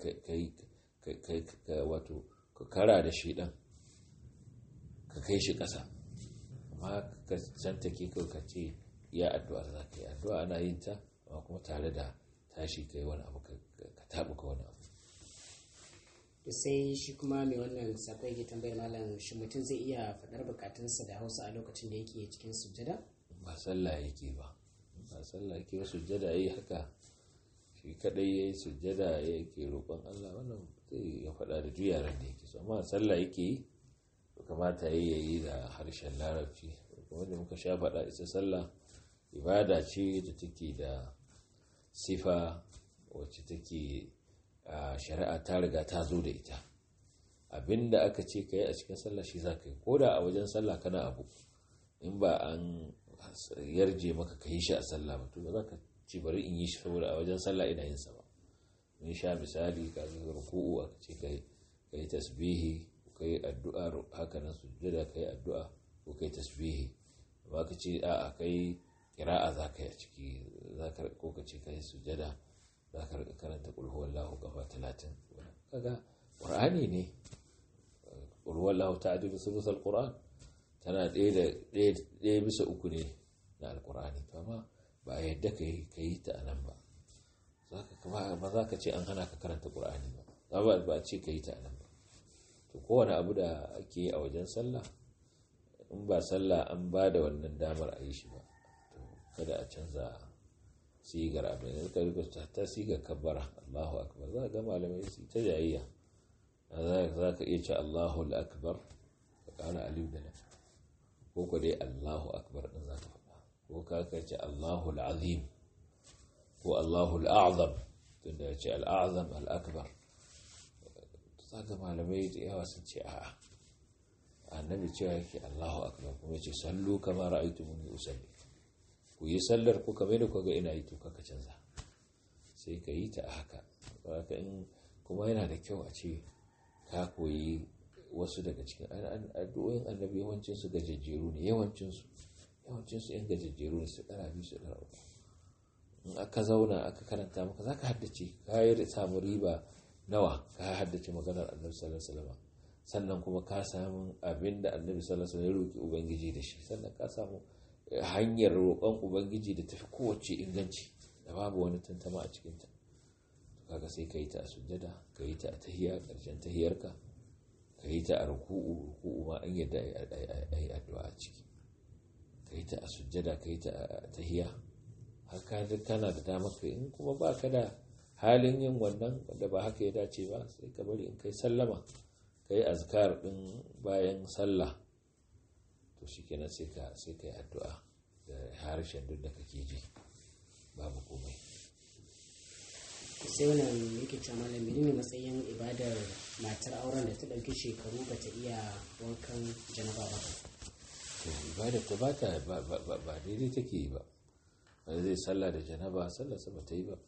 ka wato ka kara da shi dan ka kai shi ƙasa amma ka canta ke kawai ka ce ya addu'a za ka yi addu'a ana yin ta amma kuma tare da tashi ka yi wani abu ka taɓuka wani abu to sai shi kuma mai wannan sakwai ke tambayar malam shi mutum zai iya faɗar bukatunsa da hausa a lokacin da yake cikin sujjada ba sallah yake ba ba sallah yake ba sujjada yayi haka shi kadai yayi sujjada yake roƙon Allah wannan zai ya faɗa da juyaran da yake so amma sallah yake yi kamata yayi yayi da harshen larabci kuma da muka sha faɗa ita sallah ibada ce da take da sifa wacce take shari'a ta riga ta zo da ita abinda aka ce ka yi a cikin sallah shi za ka yi ko da a wajen sallah kana abu in ba an yarje maka ka yi shi a sallah ba to ba za ka ci bari in yi shi saboda a wajen sallah ina yin sa ba mun sha misali ka ga ruku'u aka ce kai kai tasbihi ko kai addu'a haka nan sujjada kai addu'a ko kai tasbihi ba ka ce a a kai kira'a za ka yi a ciki za ka ko ka ce kai sujjada za ka karanta qul huwallahu kafa 30 kaga qur'ani ne qul huwallahu ta'dilu thuluthal qur'an tana ɗaya bisa uku ne na alkur'ani to amma ba a yadda ka yi ta a nan ba ba za ka ce an hana ka karanta ƙur'ani ba za ba a ce ka yi ta a nan ba to kowane abu da ake yi a wajen sallah in ba sallah an ba da wannan damar a yi shi ba to kada a canza sigar abin da ka rika ta sigar kabbara allahu akbar za ga malamai su ta jayayya za ka iya ce allahu akbar ka ƙara aliyu da nan ko ko dai Allahu akbar din zaka faɗa ko ka ce Allahu al-azim ko Allahu al-a'zam tunda ya ce al-a'zam al-akbar saka malamai da yawa sun ce a'a annabi cewa yake Allahu akbar kuma yace sallu kama ra'aytumuni usalli ku yi sallar ku kamar da kuga ina yi to kaka canza sai ka yi ta a haka haka in kuma yana da kyau a ce ka koyi wasu daga cikin addu'o'in annabi yawancin su gajejjeru ne yawancin su yawancin su yan gajejjeru ne su dara biyu su dara uku in aka zauna aka karanta maka zaka haddace ka yi samu riba nawa ka haddace maganar annabi sallallahu alaihi wasallam sannan kuma ka samu abin da annabi sallallahu alaihi wasallam ya roki ubangiji da shi sannan ka samu hanyar roƙon ubangiji da tafi kowace inganci da babu wani tantama a cikinta kaga sai ka yi ta a sujjada ka yi ta a tahiya ƙarshen tahiyarka ka yi ta a ruku'u ruku'u ma an yadda a yi addu'a a ciki ka yi ta a sujjada ka yi ta a tahiya haka kana da damar ka in kuma ba ka da halin yin wannan wanda ba haka ya dace ba sai ka bari in kai sallama ka yi azkar ɗin bayan sallah to shi kenan sai ka sai ka yi addu'a da harshen duk da kake ji babu komai sai wannan yake cewa malam menene matsayin ibadar matar auren da ta ɗauki shekaru ba ta iya wankan janaba ba to ibadar ta ba ta ba daidai take yi ba wanda zai sallah da janaba sallah sa ba ta yi ba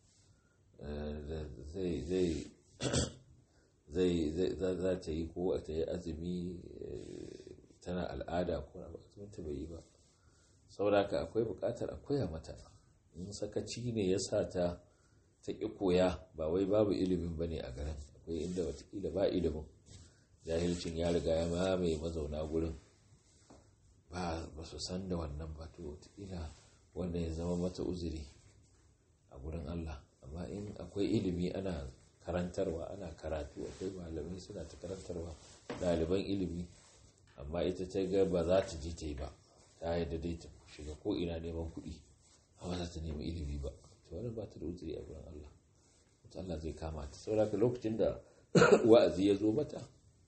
zai zai zai za ta yi ko ta yi azumi tana al'ada ko na ta bai yi ba sauraka akwai bukatar a koya mata in sakaci ne ya sa ta ta ƙi koya ba wai babu ilimin ba ne a garin akwai inda watakila ba ilimin jahilcin ya riga ya mamaye mazauna gurin ba ba su san da wannan ba to watakila wannan ya zama mata uzuri a gurin allah amma in akwai ilimi ana karantarwa ana karatu akwai malamai suna ta karantarwa ɗaliban ilimi amma ita ta ga ba za ta je ta yi ba ta yadda dai ta shiga ko ina neman kuɗi amma za ta nemi ilimi ba to wannan ba ta da uzuri a gurin Allah wata Allah zai kama ta saboda lokacin da wa'azi ya zo mata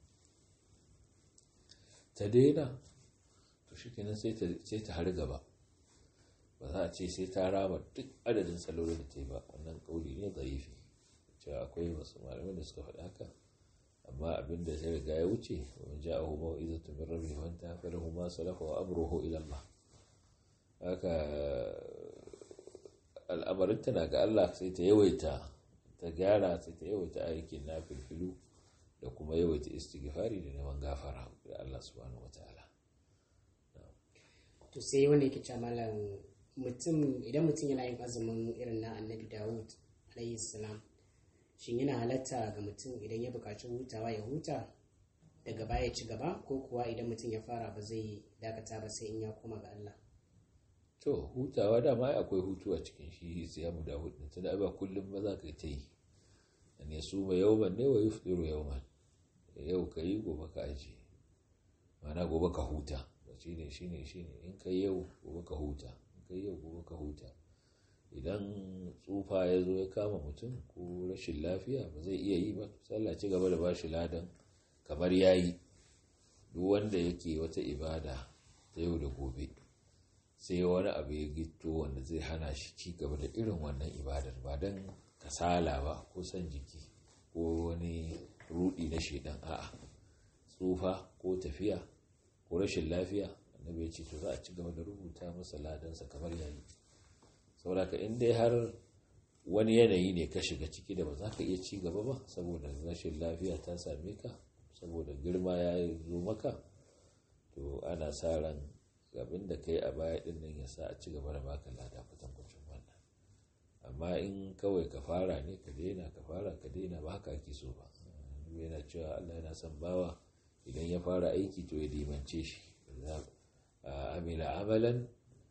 ta daina to shi kenan sai ta har gaba ba za a ce sai ta rama duk adadin salolin da ta yi ba wannan kauli ne zaifi cewa akwai wasu malamai da suka faɗi haka amma abin da sai riga ya wuce wa ja'ahu mau'izatu min rabbihi wa anta falahu ma salafa wa amruhu ila Allah haka al'amarin tana ga Allah sai ta yawaita ta gyara sai ta yawaita aikin nafilfilu da kuma yawaita istighfari da neman gafara ga Allah subhanahu wataala to sai wanda yake cewa malam mutum idan mutum yana yin azumin irin na annabi Dawud alayhi salam shin yana halatta ga mutum idan ya buƙaci hutawa ya huta daga baya ci gaba ko kuwa idan mutum ya fara ba zai dakata ba sai in ya koma ga Allah to hutawa dama akwai hutu a cikin shi siyamu da hudu tunda ba kullum ba za ka ta yi an ya suma yawman ne wa yufdiru yawman yau ka yi gobe ka aje mana gobe ka huta shine shine shine in kai yau gobe ka huta in kai yau gobe ka huta idan tsufa ya zo ya kama mutum ko rashin lafiya ba zai iya yi ba sallah ci gaba da ba shi ladan kamar ya yi duk wanda yake wata ibada ta yau da gobe sai wani abu ya gito wanda zai hana shi ci gaba da irin wannan ibadar ba don kasala ba ko son jiki ko wani rudi na shaidan a'a tsufa ko tafiya ko rashin lafiya annabi ya ce to za a ci gaba da rubuta masa ladansa kamar yayi sauraka in dai har wani yanayi ne ka shiga ciki da ba za ka iya ci gaba ba saboda rashin lafiya ta same ka saboda girma ya zo maka to ana sa ran abin da kai a baya din nan ya sa a ci gaba da baka lada kwatankwacin wannan amma in kawai ka fara ne ka daina ka fara ka daina ba haka ake so ba yana cewa Allah yana son bawa idan ya fara aiki to ya dimance shi amila amalan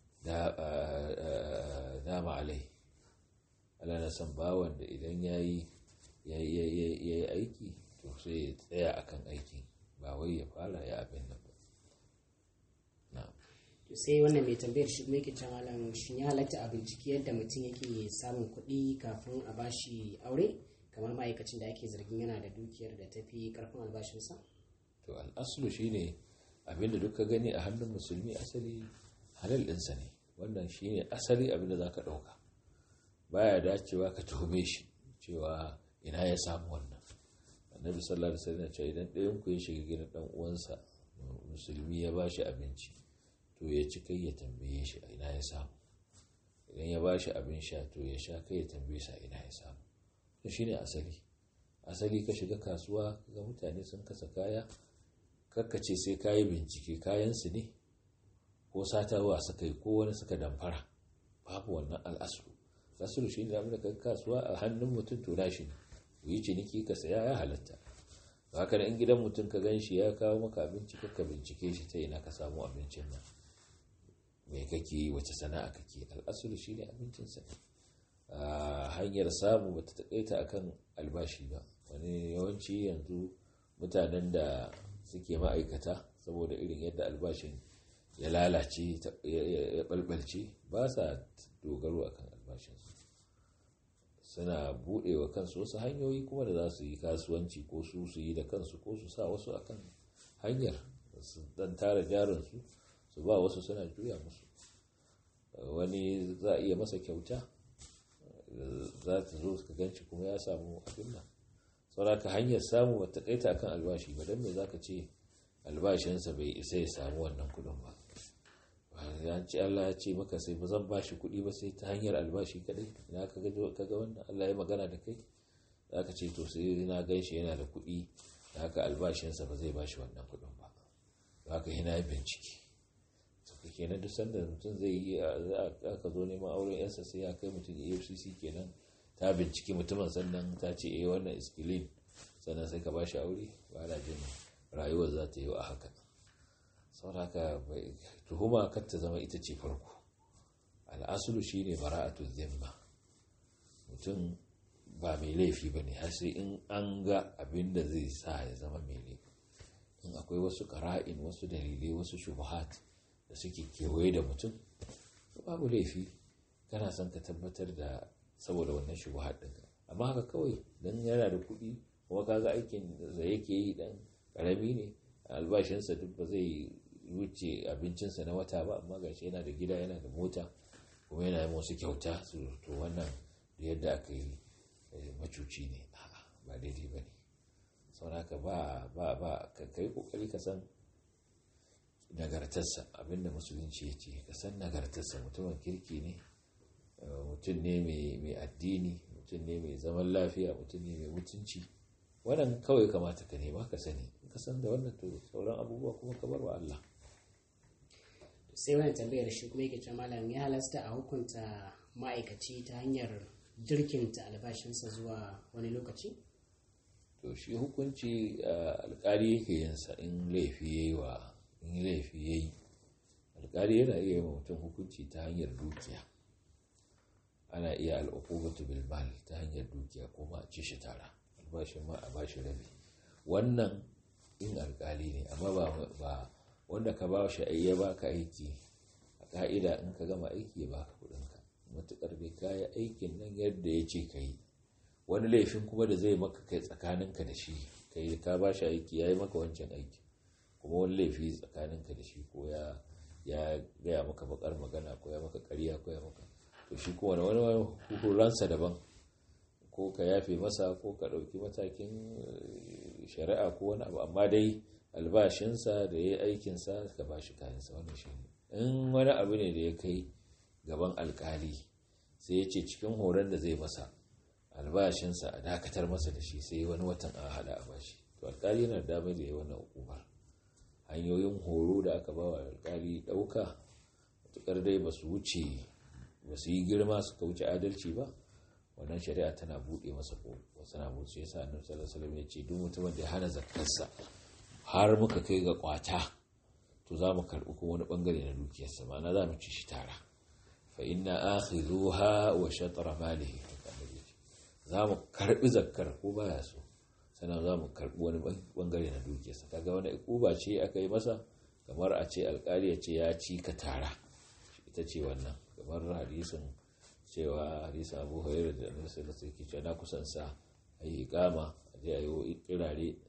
dama alai Allah na san bawan da idan ya yi aiki to sai ya tsaya akan aikin ba wai ya fara ya abin nan ba sai wannan mai tambayar shi kuma yake cewa malam shin ya halatta a bincike yadda mutum yake samun kuɗi kafin a bashi aure kamar ma'aikacin da ake zargin yana da dukiyar da tafi karfin albashinsa to al'aslu shine abinda duk ka gani a hannun musulmi asali halal ɗinsa ne wannan shine asali abinda za ka ɗauka baya dacewa ka tuhume shi cewa ina ya samu wannan annabi sallallahu alaihi wasallam ce idan ɗayan ku ya shiga gidan dan uwansa musulmi ya bashi abinci to ya ci kai ya tambaye shi ina ya samu idan ya bashi abin sha to ya sha kai ya tambaye sa ina ya samu to shine asali asali ka shiga kasuwa ga mutane sun kasa kaya kakkace sai kayi bincike kayan su ne ko satawa suka yi ko wani suka damfara babu wannan al'asu asulu shi ne da kai kasuwa a hannun mutum to shi ne yi ciniki ka saya ya halatta haka da in gidan mutum ka gan shi ya kawo maka abinci ka bincike shi ta ina ka samu abincin nan mai kake yi wace sana'a kake al'asulu shi ne abincinsa hanyar samu ba ta taƙaita a kan albashi ba wani yawanci yanzu mutanen da suke ma'aikata saboda irin yadda albashin ya lalace ya balbalce ba sa dogaro akan albashinsu suna buɗewa kansu wasu hanyoyi kuma da za su yi kasuwanci ko su su yi da kansu ko su sa wasu akan hanyar su dan tara jarinsu su ba wasu suna juya musu wani za a iya masa kyauta za ta zo ka ganci kuma ya samu abin nan sauraka hanyar samu ba ta kaita akan albashi ba don me za ka ce albashinsa bai isa ya samu wannan kudin ba ya ce Allah ya ce maka sai ba zan bashi kuɗi ba sai ta hanyar albashi kadai ina ka ga wannan Allah ya magana da kai za ka ce to sai na gan shi yana da kuɗi da haka albashinsa ba zai bashi wannan kuɗin ba za ka yana yi bincike suka kenan duk sanda mutum zai yi aka zo neman auren yansa sai ya kai mutum efcc kenan ta binciki mutumin sannan ta ce eh wannan iskilin sannan sai ka bashi aure ba na jin rayuwar za ta yi a haka sauraka tuhuma kar ta zama ita ce farko al'asulu shi ne bara'atu zimma mutum ba mai laifi ba ne har sai in an ga abin da zai sa ya zama mai laifi in akwai wasu ƙara'in wasu dalilai wasu shubuhat da suke kewaye da mutum babu laifi kana son ka tabbatar da saboda wannan shubuhat ɗin amma haka kawai don yana da kuɗi kuma kaga aikin da yake yi dan ƙarami ne albashinsa duk ba zai wuce abincinsa na wata ba amma gashi yana da gida yana da mota kuma yana yin wasu kyauta su to wannan da yadda aka yi macuci ne ba daidai ba ne sauraka ba ba ba ka kai kokari ka san nagartarsa abinda musulunci ya ce ka san nagartarsa mutumin kirki ne mutum ne mai addini mutum ne mai zaman lafiya mutum ne mai mutunci wannan kawai kamata ka nema ka sani ka san da wannan to sauran abubuwa kuma ka bar wa Allah sai wani tambayar shi kuma yake cewa malam ya halasta a hukunta ma'aikaci ta hanyar jirkinta albashinsa zuwa wani lokaci to shi hukunci alkali yake yin sa in laifi yayi wa in laifi yayi alkali yana iya yi mutum hukunci ta hanyar dukiya ana iya al'uqubatu bil mal ta hanyar dukiya ko ma ci shi tara albashin ma a bashi rabi wannan in alkali ne amma ba wanda ka ba shi ya baka aiki a ka'ida in ka gama aiki ya baka kudinka matukar bai kaya aikin nan yadda ya ce ka yi wani laifin kuma da zai maka kai tsakaninka da shi kai ka ba shi aiki ya yi maka wancan aiki kuma wani laifi tsakaninka da shi ko ya ya gaya maka bakar magana ko ya maka ƙarya ko ya maka to shi kuma wani wani hukuransa daban ko ka yafe masa ko ka ɗauki matakin shari'a ko wani abu amma dai albashinsa da ya yi aikinsa ka ba shi kayansa wannan shi ne in wani abu ne da ya kai gaban alkali sai ya ce cikin horon da zai masa albashinsa a dakatar masa da shi sai wani watan a hada a bashi to alkali yana da damar da ya wannan hukumar hanyoyin horo da aka ba wa alkali ɗauka matukar dai ba su wuce ba su yi girma suka wuce adalci ba wannan shari'a tana buɗe masa ko wasu na buɗe yasa annabi sallallahu alaihi wasallam ya ce duk mutumin da ya hana zakkarsa har muka kai ga kwata to za mu karɓi kuma wani bangare na dukiyarsa ma'ana za mu ci shi tara fa inna akhidhuha wa shatr malihi za mu karɓi zakkar ko baya so sannan za mu karɓi wani bangare na dukiyarsa kaga wani ikuba ce aka yi masa kamar a ce alkali ya ce ya ci ka tara ita ce wannan kamar hadisin cewa hadisin abu hurairu da annabi sallallahu alaihi wasallam na kusan sa ayi iqama a je ayi kirare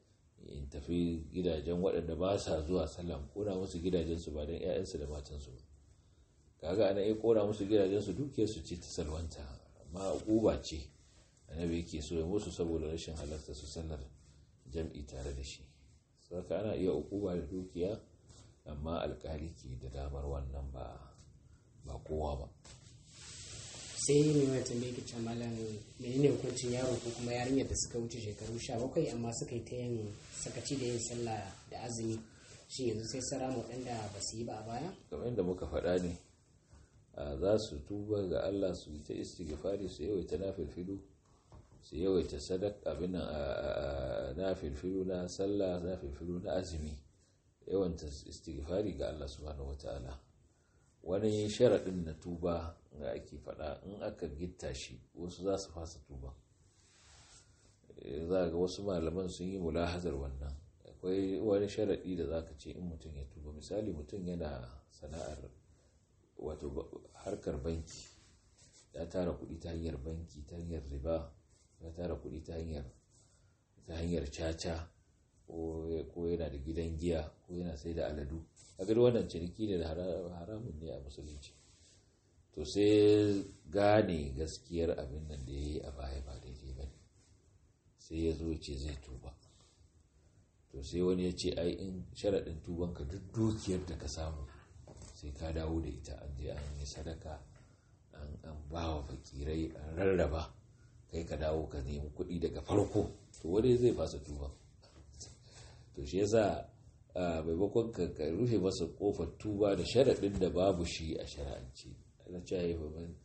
in tafi gidajen waɗanda ba sa zuwa sallah kona musu gidajensu ba don 'ya'yansu da matansu ba kaga ana iya kona musu gidajensu dukiyarsu ce ta salwanta amma uba ce annabi yake so ya musu saboda rashin halarta su sallar jam'i tare da shi saka ana iya ukuba da dukiya amma alkali ke da damar wannan ba ba kowa ba sai mai wani tambaye ke can malam menene hukuncin yaro ko kuma yarinyar da suka wuce shekaru 17 amma suka yi ta yin sakaci da yin sallah da azumi shi yanzu sai sara waɗanda ba su yi ba a baya kamar yadda muka faɗa ne za su tuba ga Allah su yi ta istighfari su yawaita nafilfilu su yawaita sadak abin nafilfilu na sallah nafilfilu na azumi yawanta istighfari ga Allah subhanahu wataala wani sharaɗin na tuba ga ake faɗa in aka gitta shi wasu za su fasa tuba za ga wasu malaman sun yi mulahazar wannan akwai wani sharaɗi da za ka ce in mutum ya tuba misali mutum yana sana'ar wato harkar banki ya tara kuɗi ta hanyar banki ta hanyar riba ya tara kuɗi ta hanyar ta hanyar caca ko yana da gidan giya ko yana sai da aladu a gari wannan ciniki ne da haramun ne a musulunci to sai gane gaskiyar abin nan da ya yi a baya ba daidai ba ne sai ya zo ce zai tuba to sai wani ya ce ai in sharaɗin tubanka duk dukiyar da ka samu sai ka dawo da ita an je an yi sadaka an ba wa fakirai an rarraba kai ka dawo ka nemi kuɗi daga farko to wani zai fasa tuban to shi yasa maimakon ka rufe masa kofar tuba da sharaɗin da babu shi a shara'anci na caye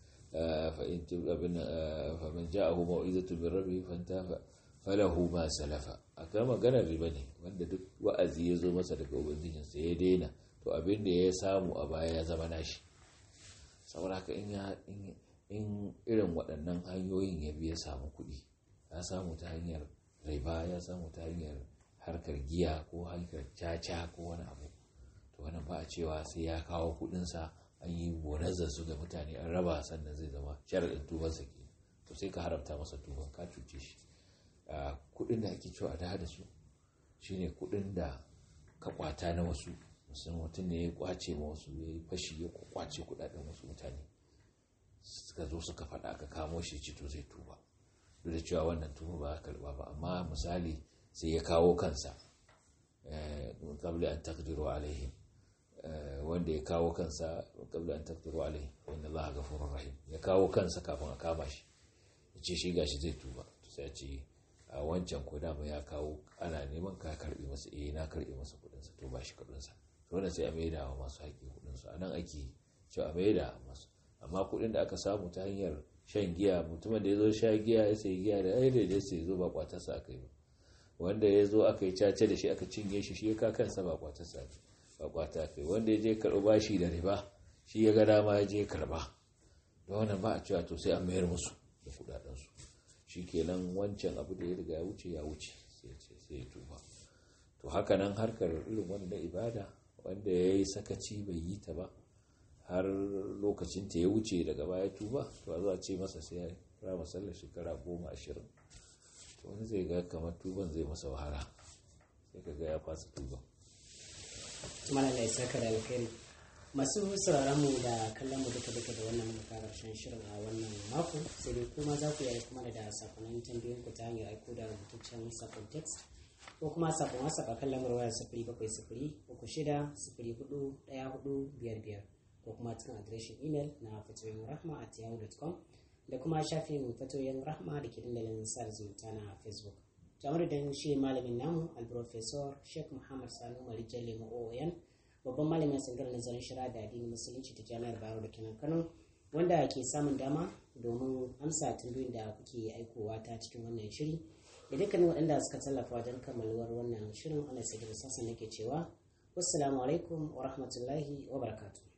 faman ja'ahu mau'izatu min rabbi fanta falahu ma salafa akan maganar riba ne wanda duk wa'azi ya zo masa daga ubangijinsa ya daina to abin da ya samu a baya ya zama nashi saboda haka in irin waɗannan hanyoyin ya biya samu kuɗi ya samu ta hanyar riba ya samu ta hanyar harkar giya ko harkar caca ko wani abu to wannan ba a cewa sai ya kawo kuɗinsa an yi bonazar su ga mutane an raba sannan zai zama sharaɗin tubansa ke to sai ka haramta masa tuban ka cuce shi kuɗin da ake cewa da da su shine kuɗin da ka kwata na wasu musamman mutum ne ya kwace ma wasu ya yi fashi ya kwace kudaden wasu mutane suka zo suka faɗa aka kamo shi cito zai tuba duk da cewa wannan tuba ba a karɓa ba amma misali sai ya kawo kansa kabli an takdiru alaihim wanda ya kawo kansa kabli an takdiru alaihim wanda za a gafurur rahim ya kawo kansa kafin a kama shi ya ce shi gashi zai tuba to sai ya ce a wancan ko dama ya kawo ana neman ka karbi masa eh na karbi masa kudinsa to ba shi kudinsa to wannan sai a maida wa masu haƙi kudinsu a nan ake cewa a maida masu amma kudin da aka samu ta hanyar shan giya mutumin da ya zo sha giya ya sai giya da ai da sai zo ba kwatarsa aka yi ba wanda ya zo aka yi cace da shi aka cinye shi shi ya ka kansa ba kwatarsa ba kwata aka yi wanda ya je karɓi bashi da riba shi ya ga dama ya je karɓa da wannan ba a cewa to sai an mayar musu da kudadensu shi kenan wancan abu da ya riga ya wuce ya wuce sai ya tuba to haka nan harkar irin wanda ibada wanda ya yi sakaci bai yi ta ba har lokacin ta ya wuce daga baya tuba to a zuwa ce masa sai ya rama sallar shekara goma ashirin to wani zai ga kamar tuban zai masa wahala sai ka ga ya fasa tuban tumana da isa ka da alkhairi masu sauraron mu da kallon mu duka duka da wannan muka karshen shirin a wannan mako sai dai kuma za ku yi kuma da sakonin tambayoyin ku ta hanyar aiko da rubutaccen sakon text ko kuma sakon whatsapp a kan lamar wayar sifiri bakwai sifiri uku shida sifiri hudu ɗaya hudu biyar biyar ko kuma cikin adireshin imel na fatoyin rahma at yahoo.com da kuma shafin fatoyin rahma da ke dandalin sa zumunta na facebook jamar da shi malamin namu alprofesor sheikh muhammad sanu marijan lemo oyan babban malamin tsangar nazarin shari'a da addinin musulunci ta jami'ar bayero da kenan kano wanda ke samun dama domin amsa tambayoyin da kuke aikowa ta cikin wannan shiri da dukkanin waɗanda suka tallafa wajen kammaluwar wannan shirin ana sai da sassan nake cewa wassalamu alaikum wa rahmatullahi wa barakatuh